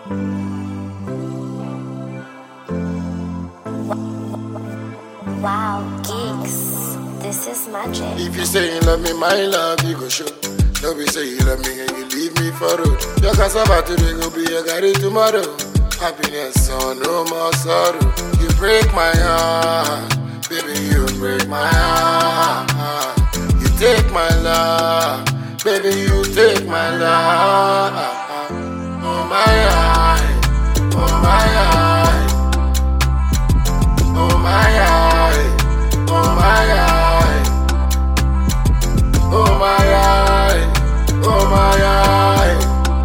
Wow, geeks. This is magic. If you say you love me, my love, you go show. Don't be say you love me and you leave me for road. Your cassava today go be your garri tomorrow. Happiness, so no more sorrow. You break my heart, baby, you break my heart. You take my love, baby, you take my love. Oh my eye, oh my eye. Oh my eye, oh my eye, oh my eye, oh my eye,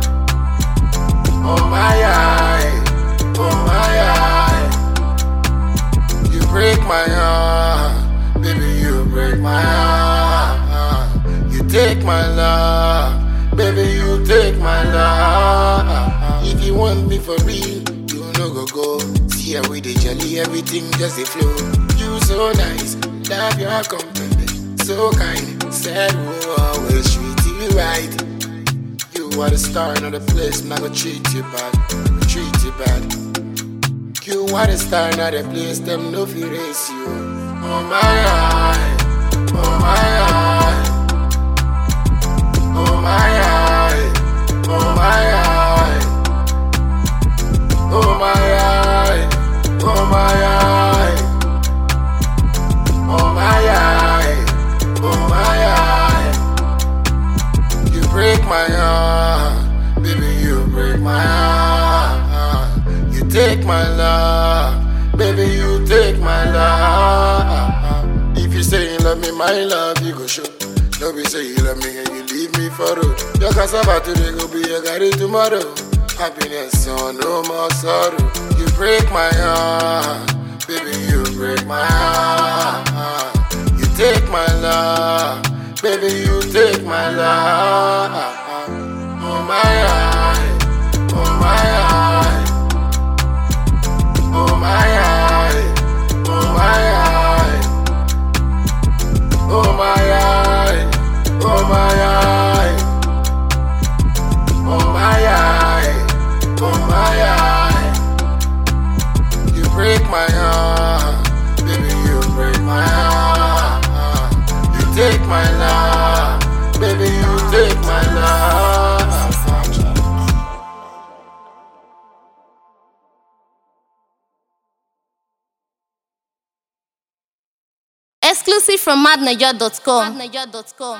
oh my eye, oh my eye. You break my heart, baby, you break my heart. You take my love, baby, you take my love. If you want me for real, you no go go. See how we dey jolly, everything just dey flow. You so nice, love your company, so kind. Said we'll always treat you right. You are the star in the place, not gonna treat you bad, I'ma treat you bad. You are the star in the place, them no fear race you. Oh my eye, oh my eye, oh my eye, oh my eye. Oh my eye, oh my eye, oh my eye, oh my eye. You break my heart, baby, you break my heart. You take my love, baby, you take my love. If you say you love me, my love, you go show. No be say you love me and you leave me for road. Your cassava today go be your garri tomorrow. Happiness, so no more sorrow. You break my heart, baby, you break my heart. You take my love, baby, you take my love. Oh my eye, oh my eye, oh my eye, oh my eye, oh my eye, oh my eye. Oh my eye, oh my eye. You break my heart, baby, you break my heart. You take my love, baby, you take my love. This is magic. Exclusive from madniger.com.